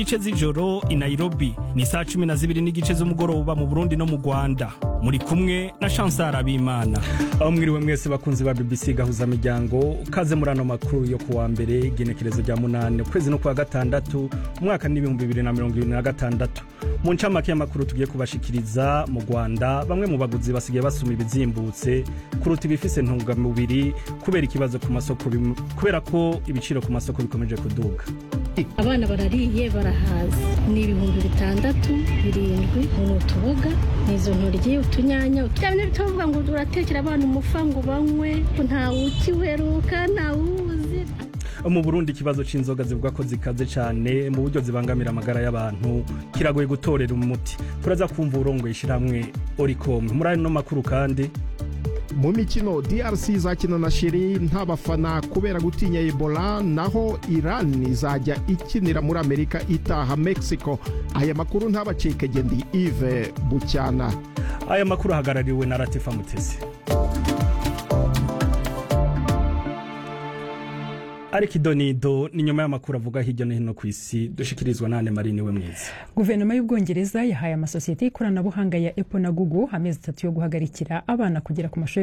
igice z'ijoro i nairobi ni saa cumi na zibiri n'igice z'umugoroba mu burundi no mu rwanda muri kumwe na chansar abimana aho mwiriwe mwese bakunzi ba bbc gahuza miryango kaze muri ano makuru yo kuwa mbere igenekerezo rya munani ukwezi no kuwa gatandatu umwaka n'ibihumbi bibiri na mirongo ibiri na gatandatu mu ncamake y'amakuru tugiye kubashikiriza mu rwanda bamwe mu baguzi basigaye basuma ibizimbutse kuruta ibifise ntungamubiri kubera ikibazo ku masoko bim- kubera ko ibiciro ku masoko bikomeje kuduga abana barariye barahaza ni ibihumbi bitandatu birindwi ni utuboga ni izo ntoryi utunyanya bya bintu bitavuga ngo uratekera abana umufa ngo banywe ntawe ukiweruka ntawuzi mu burundi ikibazo c'inzoga zivuga ko zikaze cane mu buryo zibangamira amagara y'abantu kiragoye gutorera umuti turaza kumva urongoye ishiramwe oricom muri ano makuru kandi mu mikino drc izakina na shiri nta bafana kubera gutinya ebola naho iran izajya ikinira muri amerika itaha mexico aya makuru ntabacike gendi ive bucyana aya makuru ahagarariwe na latifa mutesi ariko idonido ni nyuma y'amakuru avuga hirya no hino ku isi dushikirizwa nane marini we mwiza guverinoma y'ubwongereza yahaye amasosiyete y'ikoranabuhanga ya apple na google amezi atatu yo guhagarikira abana kugera ku mashuri